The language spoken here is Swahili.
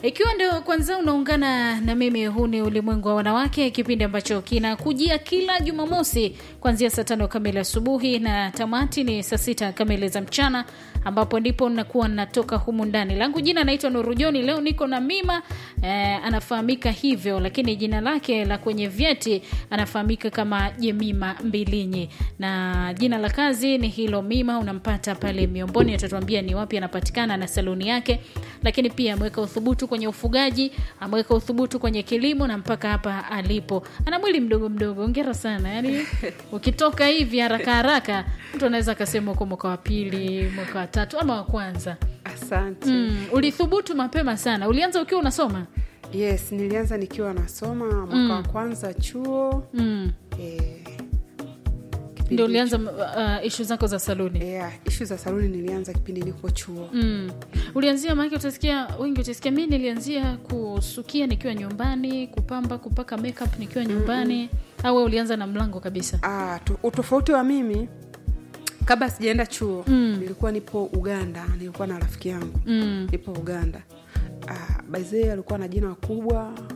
ikiwa ndio kwanza unaungana na mimi huu ni ulimwengu wa wanawake kipindi ambacho kinakujia kila jumamosi kuanzia saa tano kamili asubuhi na tamati ni saa sita kamili za mchana ambapo ndipo nakuwa natoka humu ndani langu jina naitwa nurujoni leo niko na mima eh, anafahamika hivyo lakini jina lake la kwenye vyeti anafahamika kama jemima mbilinyi na jina la kazi ni hilo mima unampata pale miomboni atatuambia ni wapi anapatikana na saluni yake lakini pia ameweka uthubutu kwenye ufugaji ameweka uthubutu kwenye kilimo na mpaka hapa alipo ana mwili mdogo mdogo ongera sana yani ukitoka hivi haraka haraka mtu anaweza akasema uko mwaka wa pili mwaka wa tatu ama wa kwanza asante mm, ulithubutu mapema sana ulianza ukiwa unasoma yes nilianza nikiwa nasoma mwaka Mm. wa kwanza chuo mm. eh, kipindi ndio ulianza uh, ishu zako za saluni yeah, ishu za saluni nilianza kipindi niko chuo Mm. ulianzia maanake utasikia wengi utasikia mi nilianzia kusukia nikiwa nyumbani kupamba kupaka makeup nikiwa nyumbani au wewe ulianza na mlango kabisa ah, tu- utofauti wa mimi kabla sijaenda chuo Mm. nilikuwa nipo uganda nilikuwa na rafiki yangu mm. nipo uganda ah, baizee alikuwa na jina kubwa